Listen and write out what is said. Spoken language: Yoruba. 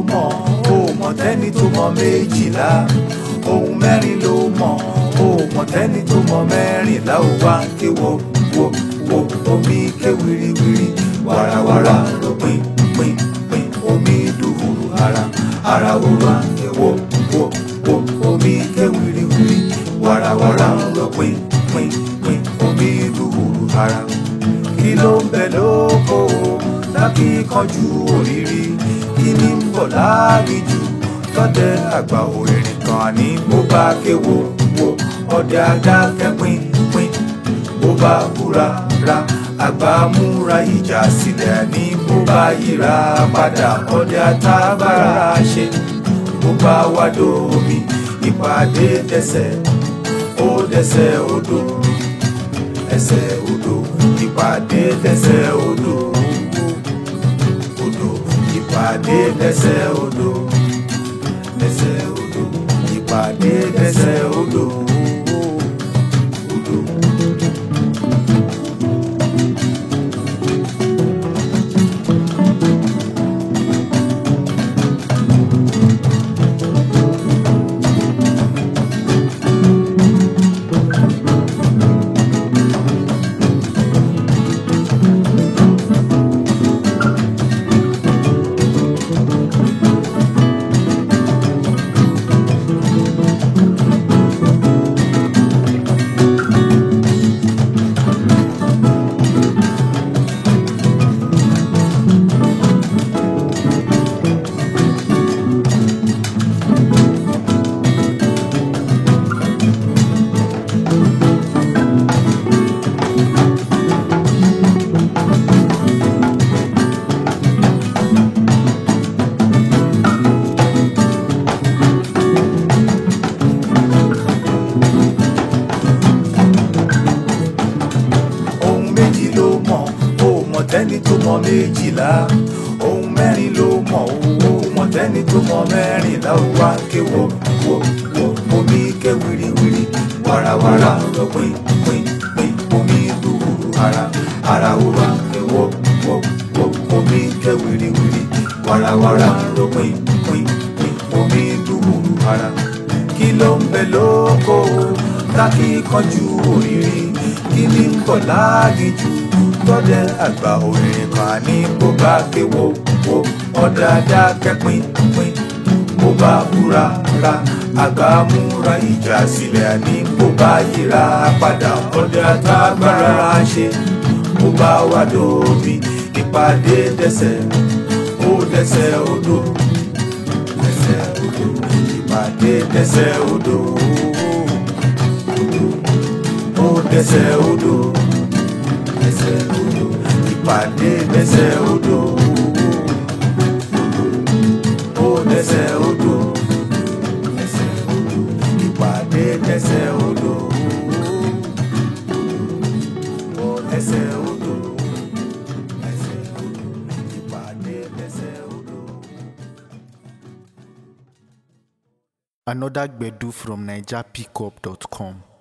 mọ̀ o mọ̀ tẹ́ni tó mọ̀ méjìlá ohun mẹ́rin ló mọ̀ o mọ̀ tẹ́ni tó mọ̀ mẹ́rìnlá ò wá ké wo wo wo omi ké wiriwiri warawara ló pin pin pin omi dùhùrù ara ara ò wá ké wo wo wo omi ké wiriwiri warawara ló pin pin pin omi dùhùrù ara kí ló ń bẹ lóko lákì kanjú òrìrì kí ni ń bọ̀ láàgìjù tọ́dẹ àgbà òrìrì kan ní bó bá kéwo wo ọdẹ adákẹ́ pin pin bó bá búra ra àgbà múra ìjà sílẹ̀ ní bó bá yíra padà ọdẹ àtàgbára ṣe bó bá wá dómi ìpàdé dẹsẹ̀ ó dẹsẹ̀ odò ẹsẹ̀ odò ìpàdé dẹsẹ̀ odò odò ìpàdé dẹsẹ̀ odò dẹsẹ̀ odò ìpàdé dẹsẹ̀ odò odò. ohun méjì ló mọ̀ o mọ̀ tẹ́ni tó mọ̀ méjìlá ohun mẹ́rin ló mọ̀ o mọ̀ tẹ́ni tó mọ̀ mẹ́rìnlá ó wá ké wo wo wo omi ké wiriwiri warawara ló pin pin pin omi dùhùrù ara ara ó wá ké wo wo wo omi ké wiriwiri warawara ló pin pin pin omi dùhùrù ara kí ló ń bẹ lóko lákì kanjú òrìrì kí ni ń bọ̀ láàgìjù tọ́dẹ àgbà òrìrì kan ní bó bá ké wo wo ọ̀dà dákẹ́ pin pin bó bá búra ra àgbà múra ìjà sílẹ̀ ní bó bá yíra padà ọ̀dẹ àtàgbára ṣe bó bá wà lómi ìpàdé dẹsẹ̀ ó dẹsẹ̀ odò dẹsẹ̀ odò ìpàdé dẹsẹ̀ odò ó dẹsẹ̀ odò dẹsẹ̀ odò ìpàdé dẹsẹ̀ odò ó dẹsẹ̀ odò dẹsẹ̀ odò ìpàdé dẹsẹ̀ odò ó dẹsẹ̀ odò dẹsẹ̀ odò ìpàdé dẹsẹ̀ odò. Another Gbedu from NigerPickup.com.